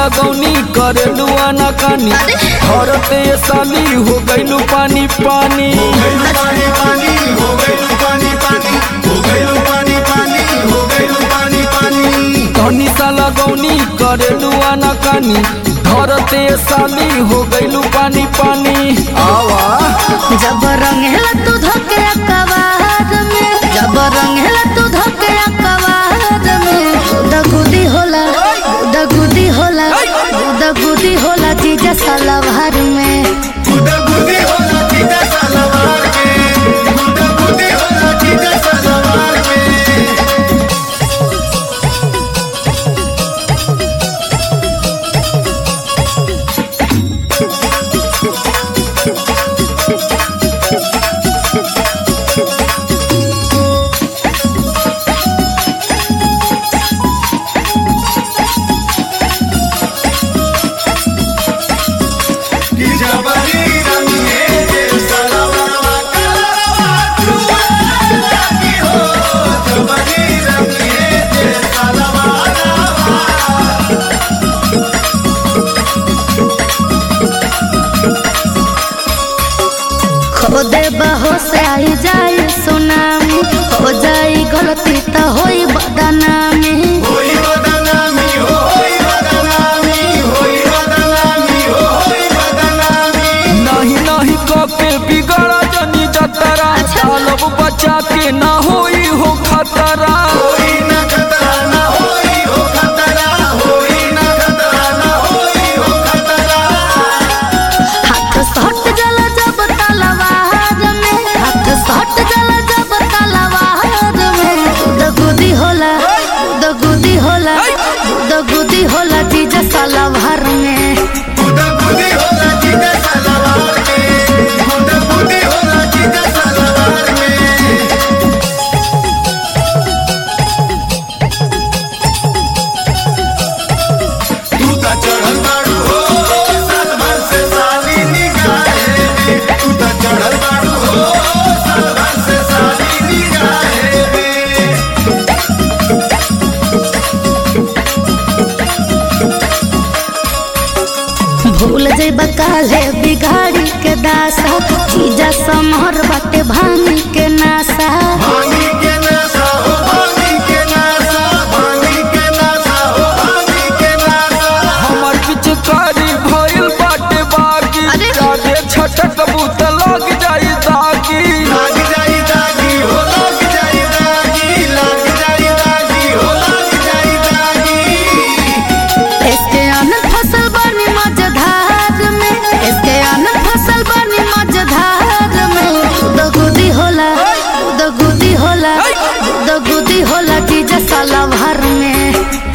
लगौनी करे लुआना कानी औरते साली हो गईलू पानी पानी पानी पानी हो गइलू पानी पानी हो गइलू पानी पानी हो गइलू पानी पानी धनी सा लगौनी करे लुआना कानी धरते साली हो गईलू पानी पानी आवा जब रंगेला तू धोके कवार में जब रंगेला तू धोके कवार में दगुदी होला दगुदी होला दगुदी होला जीजा सलवार में गुदा गुदी होला जीजा सलवार में गुदा गुदी होला जीजा सलवार में कि जबरी रंगे जे सलवारवा कलरवा छुआ लागी हो जबरी रंगे जे सलवारवा खो दे बहो से आई जाए सुनामी हो जाई गलती तो होई बदनामी होई बदनामी हो होई बदनामी होई बदनामी हो होई बदनामी नहीं नहीं कके बिगड़ा जनी जतरा चालब बचा के ना होई हो खतरा होई ना खतरा ना होई हो खतरा होई ना खतरा ना होई हो खतरा हाथ सट जल जब तलवार में हाथ सट जल जब तलवार में दगुदी होला दगुदी होला दगुदी होला जीजा सलवार में गुदा गुदी होला जीजा सलवार में गुदा गुदी होला जीजा सलवार में तू ता चढ़ल बाड़ू हो साल भर से साली निगाहे में तू ता चढ़ल बाड़ू हो साल भर से साली निगाहे में भूल जइबा काले बिगाड़ी के दासा जीजा समहर बाटे भांगी के नासा भांगी के नशा हो भांगी के नशा भांगी के नशा हो भांगी के नशा हमर पिचकारी भइल बाटे बागी अरे। जादे छटक बूत लग जाई दागी लाग जाई दागी हो लाग जाई दागी लाग जाई दागी हो लाग जाई दागी इसके आनंद फसल बनी मझधार में इसके आनंद फसल बनी मझधार में दगुदी होला दगुदी होला दगुदी होला जीजा सलवार में